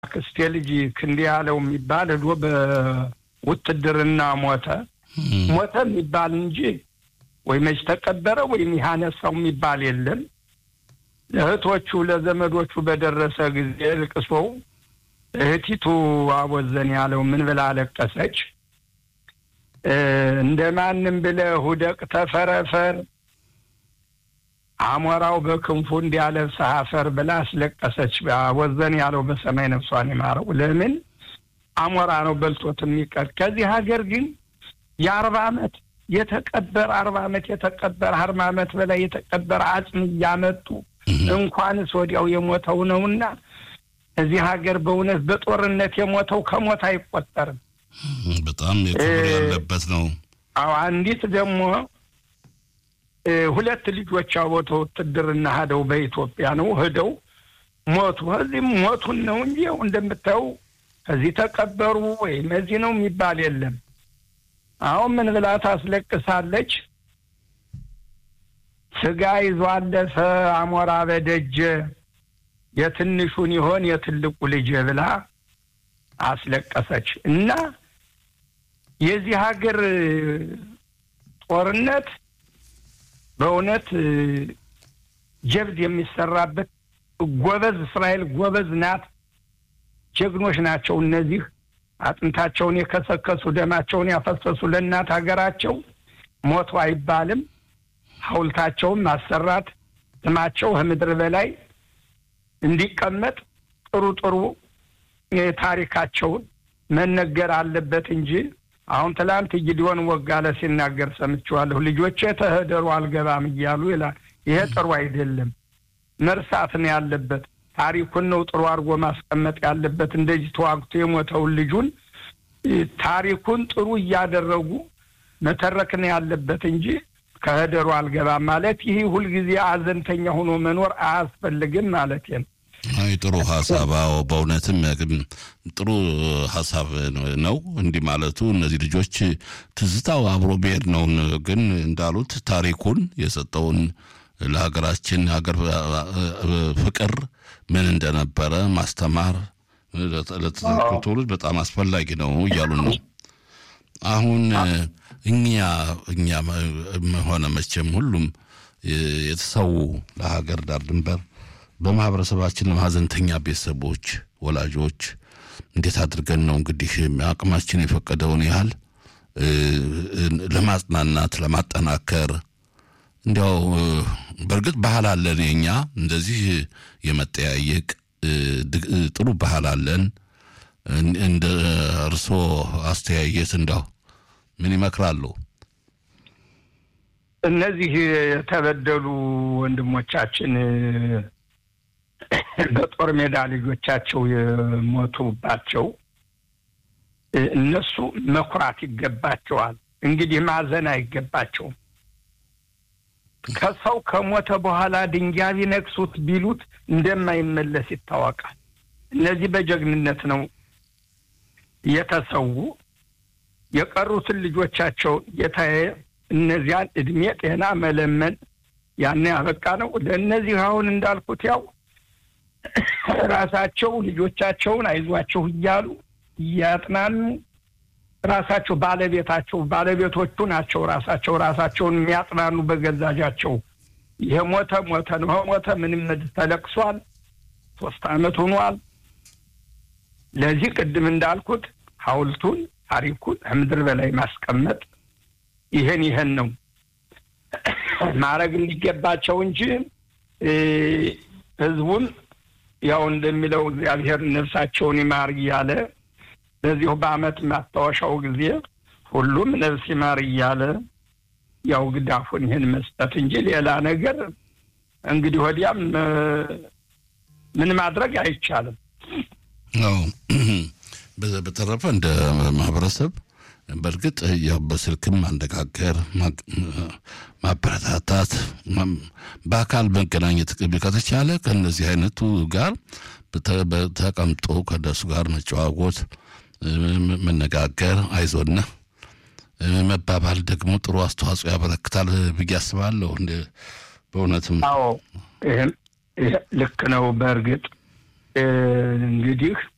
የአክስቴ ልጅ ክንዴ ያለው የሚባል ሄዶ በውትድርና ሞተ። ሞተ የሚባል እንጂ ወይ መች ተቀበረ ወይም ያነሳው የሚባል የለም። ለእህቶቹ ለዘመዶቹ በደረሰ ጊዜ ልቅሶው እህቲቱ አቦዘን ያለው ምን ብላ አለቀሰች? እንደ ማንም ብለህ ሁደቅ ተፈረፈር አሞራው በክንፉ እንዲያለብስህ አፈር ብላ አስለቀሰች። አቦዘን ያለው በሰማይ ነፍሷን ይማረው። ለምን አሞራ ነው በልቶት የሚቀር። ከዚህ ሀገር ግን የአርባ ዓመት የተቀበረ አርባ ዓመት የተቀበረ አርባ ዓመት በላይ የተቀበረ አጽም እያመጡ እንኳንስ ወዲያው የሞተው ነውና እዚህ ሀገር በእውነት በጦርነት የሞተው ከሞት አይቆጠርም። በጣም የክብር ያለበት ነው። አዎ አንዲት ደግሞ ሁለት ልጆች አቦተ ውትድርና ሄደው በኢትዮጵያ ነው ሄደው ሞቱ። እዚህም ሞቱን ነው እንጂ ያው እንደምታየው እዚህ ተቀበሩ ወይም እዚህ ነው የሚባል የለም። አሁን ምን ብላ ታስለቅሳለች? ስጋ ይዞ አለፈ አሞራ በደጀ የትንሹን ይሆን የትልቁ ልጅ ብላ አስለቀሰች። እና የዚህ ሀገር ጦርነት በእውነት ጀብድ የሚሰራበት ጎበዝ እስራኤል ጎበዝ ናት። ጀግኖች ናቸው እነዚህ አጥንታቸውን የከሰከሱ ደማቸውን ያፈሰሱ ለእናት ሀገራቸው ሞቱ አይባልም። ሐውልታቸውን ማሰራት ስማቸው ከምድር በላይ እንዲቀመጥ ጥሩ ጥሩ ታሪካቸውን መነገር አለበት እንጂ አሁን ትላንት ጊዲዮን ወጋለ ሲናገር ሰምቼዋለሁ። ልጆቼ ተህደሩ አልገባም እያሉ ይላል። ይሄ ጥሩ አይደለም። መርሳት ነው ያለበት። ታሪኩን ነው ጥሩ አድርጎ ማስቀመጥ ያለበት። እንደዚህ ተዋግቶ የሞተውን ልጁን ታሪኩን ጥሩ እያደረጉ መተረክ ነው ያለበት እንጂ ከህደሩ አልገባም ማለት ይህ ሁልጊዜ አዘንተኛ ሆኖ መኖር አያስፈልግም ማለት ነው። አይ ጥሩ ሀሳብ። አዎ በእውነትም ጥሩ ሀሳብ ነው እንዲህ ማለቱ። እነዚህ ልጆች ትዝታው አብሮ ብሄድ ነው። ግን እንዳሉት ታሪኩን የሰጠውን ለሀገራችን ሀገር ፍቅር ምን እንደነበረ ማስተማር ለተተኪው ትውልድ በጣም አስፈላጊ ነው እያሉ ነው። አሁን እኛ እኛ ሆነ መቼም ሁሉም የተሰዉ ለሀገር ዳር ድንበር በማህበረሰባችን ሀዘንተኛ ቤተሰቦች፣ ወላጆች እንዴት አድርገን ነው እንግዲህ አቅማችን የፈቀደውን ያህል ለማጽናናት ለማጠናከር እንዲያው በእርግጥ ባህል አለን የኛ እንደዚህ የመጠያየቅ ጥሩ ባህል አለን። እንደ እርስዎ አስተያየት እንዳው ምን ይመክራሉ? እነዚህ የተበደሉ ወንድሞቻችን በጦር ሜዳ ልጆቻቸው የሞቱባቸው እነሱ መኩራት ይገባቸዋል። እንግዲህ ማዘን አይገባቸውም። ከሰው ከሞተ በኋላ ድንጋይ ቢነክሱት ቢሉት እንደማይመለስ ይታወቃል። እነዚህ በጀግንነት ነው የተሰዉ። የቀሩትን ልጆቻቸው የታየ እነዚያን እድሜ ጤና መለመን ያን ያበቃ ነው። ለእነዚህ አሁን እንዳልኩት ያው ራሳቸው ልጆቻቸውን አይዟቸው እያሉ እያጥናኑ ራሳቸው ባለቤታቸው ባለቤቶቹ ናቸው ራሳቸው ራሳቸውን የሚያጥናኑ በገዛጃቸው ይሄ ሞተ ሞተ ነው ሞተ ምንም ተለቅሷል። ሶስት አመት ሆኗል። ለዚህ ቅድም እንዳልኩት ሐውልቱን ታሪኩን ከምድር በላይ ማስቀመጥ ይህን ይህን ነው ማድረግ እንዲገባቸው እንጂ ህዝቡን ያው እንደሚለው እግዚአብሔር ነፍሳቸውን ይማር እያለ በዚሁ በአመት ማስታወሻው ጊዜ ሁሉም ነፍስ ይማር እያለ ያው ግዳፉን ይህን መስጠት እንጂ ሌላ ነገር እንግዲህ ወዲያም ምን ማድረግ አይቻልም። አዎ በተረፈ እንደ ማህበረሰብ በእርግጥ ያው በስልክም ማነጋገር፣ ማበረታታት፣ በአካል መገናኘት ከተቻለ ከእነዚህ አይነቱ ጋር ተቀምጦ ከእነሱ ጋር መጨዋወት፣ መነጋገር፣ አይዞና መባባል ደግሞ ጥሩ አስተዋጽኦ ያበረክታል ብዬ አስባለሁ። በእውነትም አዎ ይህም ልክ ነው። በእርግጥ እንግዲህ